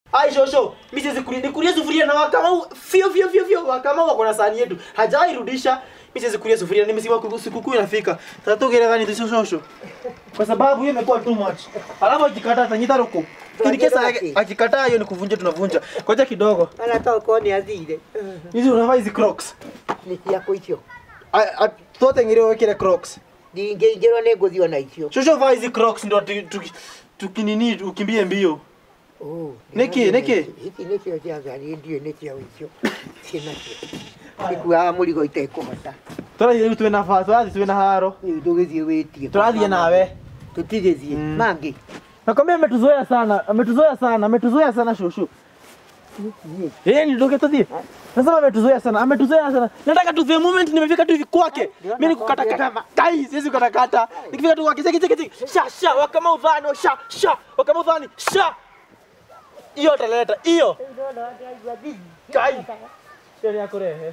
Ai shosho, mimi siwezi kulia. Nikulie sufuria na wakamau. Fio fio fio fio wakamau wako na sahani yetu. Hajai rudisha. Mimi siwezi kulia sufuria. Nimesema sikukuu inafika. Sasa tugere gani tu shosho. Kwa sababu hiyo imekuwa too much. Alafu akikataa tanyita roko. Kini kesa yake akikataa hiyo ni kuvunja tunavunja. Ngoja kidogo. Hata uko ni athire. Hizi unavaa hizi Crocs. Nĩ ciakwa icio. A- a- Tote ngire wekire Crocs. Ndingĩingĩrwo nĩ ngũthiĩ ona icio. Shosho vaa hizi Crocs ndio tu- tu- tukinini ukimbie mbio. Oh, Nĩkĩ, nĩkĩ? Ici nĩcio cia ngari ndiũĩ nĩ ciao icio. Ciĩnacio. Ikuaga mũrigo itekũhota. Tũrathiĩ rĩu twĩna ba, tũrathiĩ twĩna haro. Rĩu tũgĩthiĩ wĩtie. Tũrathiĩ nawe. Tũtigĩthiĩ. Mm. Mangĩ. Nakwambia ametuzoea sana, ametuzoea sana, ametuzoea sana shoshu. Eh, ni ndoke tudhi. Nasema ametuzoea sana, ametuzoea sana. Nataka tu the moment nimefika tu hivi kwake. Mimi nikukata kata. Kai, siwezi kukata kata. Nikifika tu kwake, cheki cheki cheki. Sha sha, wakama udhani, sha sha, wakama udhani, sha. Hiyo taleta, hiyo. Kai. Sio yako rehe.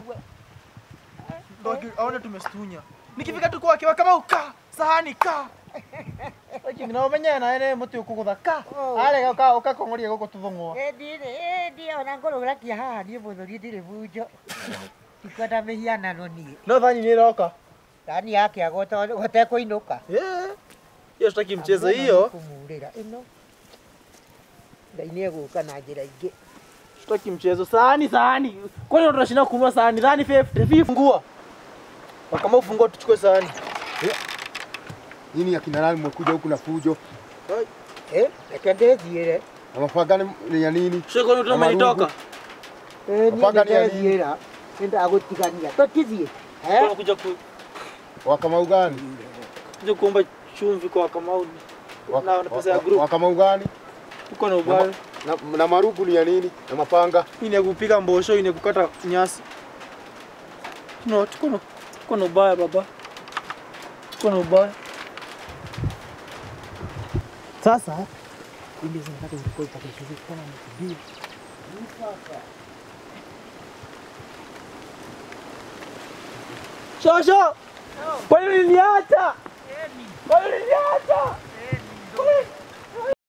Ndio aone tumestunya. Nikifika tu kwake, wakama uka, sahani ka. Lakini na umenya na ene muti ukugutha ka. Ale ka ukakongoria guko tuthongwa. Ndĩ ona ngũrũrakia haha niĩ mũthuri ndirĩ bunjo. Ikwenda mĩhianano niĩ. No thani ni roka. Ndani yake agota gotekũinũka. Eh. Hiyo sitaki mchezo hiyo. Kũmurĩra ĩno. Ngai nĩ egũka na njĩra ingĩ. Sitaki mchezo. Sahani sahani. Kwani ndo tunashinda kununua sahani? Sahani 50. 50 fungua. Kama ufungua tuchukue sahani. Nini akina nani mmekuja huku na fujo? Eh, reke ndĩthiĩre. Na mabanga ni- ni ya nini? Sio kwani Na marungu. umenitoka. Eh, niĩ Mabanga nĩ ya nini? ndĩrethiĩra. Nĩndagũtigania. Tũtithiĩ. Eh? Kuna kuja ku Wakamau gani? kuja kuomba chumvi kwa Kamau. Wa- Na- na pesa ya wa- group. Wakamau gani? Uko na Na, ubaya. ma- na, na marugu ni ya nini? Na mapanga? Hii ni ya kupika mbosho, hii ni ya kukata nyasi. No, tuko na tuko na ubaya baba. Tuko na ubaya. Sasa Kumbe zinataka zikuwe zitakashirikana na kubii. Shosho! Kwa nini uliniacha? Kwa nini uliniacha?